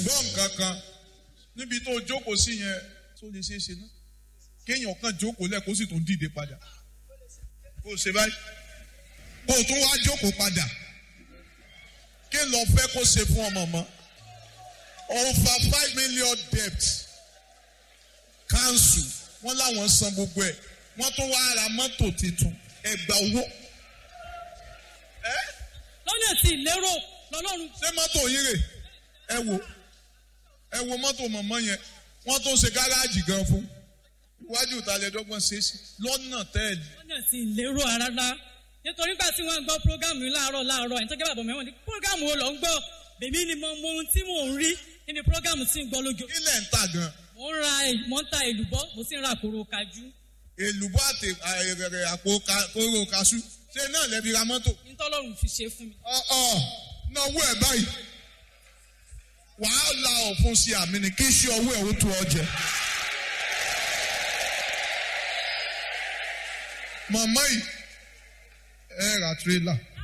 gbọ́ nǹkan kan níbi tó jókòó sí yẹn tó lè ṣeé ṣe náà kéèyàn kan jókòó lẹ̀ kó sì tún dìde padà kó o ṣe báyìí kó o tún wá jókòó padà kí lọ fẹ́ kó ṣe fún ọmọ mọ́ over five million debt council wọ́n láwọn san gbogbo ẹ̀ wọ́n tún wá ra mọ́tò tuntun ẹgbà owó lọ́nà tí ìlérò lọ́lọ́run ṣé mọ́tò yín rè ẹ wo ẹ wo mọ́tò mọ̀mọ́ yẹn wọ́n tún ṣe gáràjì gan fún iwájú ìtàlẹ́dọ́gbọ̀n ṣe é sí lọ́nà tẹ́ẹ̀lì lọ́nà tí ìlérò rárá nítorí gbà tí wọ́n gbọ́ prógámù yìí láàárọ̀ láàárọ̀ ẹ̀ńtọ́jẹ́ bàbá mi wọ́n ní prógámù wo lọ ń gbọ́ bèmí ni mo mọ ohun tí mò ń rí nínú prógámù tí ń gbọ́ lójó ilẹ̀ ń tà gan mò ń ra mo ń ta èlùbọ́ mo sì ń ra àkòrò kájú èlùbọ́ àti àìrẹ̀rẹ̀ àpò ka- kóró kaṣú ṣé náà lẹ́bi ra mọ́tò nítọ́lọ́run fi ṣe fún mi. ọ̀ọ́ náwó ẹ̀ báyìí wàá la ọ̀fun sí àmì ni kí iṣẹ́ ọwọ́ ẹ̀ ó tó ọ jẹ. màmá yìí ẹ ra tirẹ́là